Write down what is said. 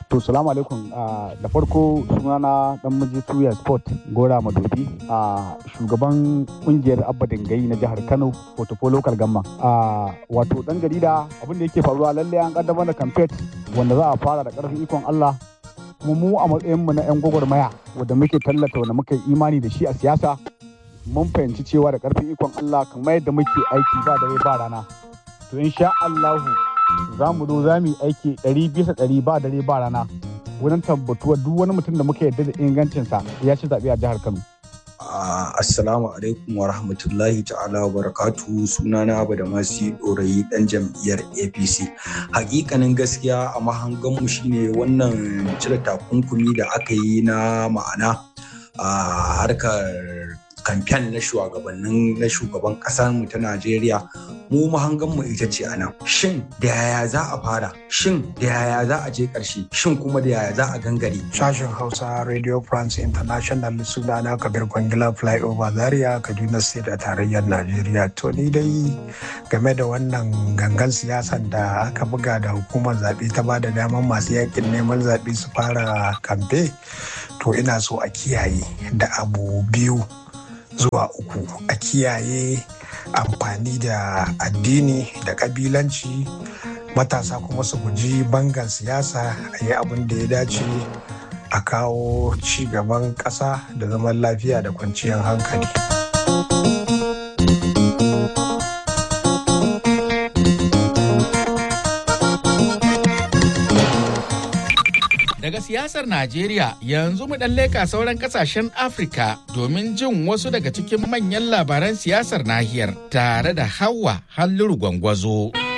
To salamu alaikum da farko sunana dan miji tuya sport gora madobi a shugaban kungiyar abba dangai na jihar Kano Portfolio local gamma. Wato dan jarida abin da yake faruwa lalle an kaddamar da campaign wanda za a fara da karfin ikon Allah kuma mu a matsayin mu na yan gwagwarmaya wanda muke tallata wanda muke imani da shi a siyasa mun fahimci cewa da karfin ikon Allah kamar yadda muke aiki ba dare ba rana. To insha Allahu za mu zo za mu yi aiki ɗari bisa ɗari ba dare ba rana wurin tabbatuwa duk wani mutum da muka yarda da ingancinsa ya ci zaɓe a jihar Kano. Assalamu alaikum wa rahmatullahi ta'ala wa barakatu sunana abu da masu ɗorayi ɗan jam'iyyar APC. Hakikanin gaskiya a mahanganmu shine wannan cire takunkumi da aka yi na ma'ana a harkar kamfen na shugabannin na shugaban kasar mu ta Najeriya mu mahangan mu ita ce anan shin da yaya za a fara shin da yaya za a je karshe shin kuma da yaya za a gangare sashen Hausa Radio France International sunana Kabir Kwangila Flyover Zaria Kaduna State a tarayyar Najeriya to ni dai game da wannan gangan siyasan da aka buga da hukumar zaɓe ta ba da daman masu yakin neman zaɓe su fara kamfe to ina so a kiyaye da abu biyu zuwa uku a kiyaye amfani da addini da kabilanci matasa kuma su guji bangan siyasa a yi abin da ya dace a kawo ci gaban ƙasa da zaman lafiya da kwanciyar hankali. Daga siyasar Najeriya yanzu mu ɗan leka sauran ƙasashen Afirka domin jin wasu daga cikin manyan labaran siyasar nahiyar tare da Hawa Halluru Gwangwazo.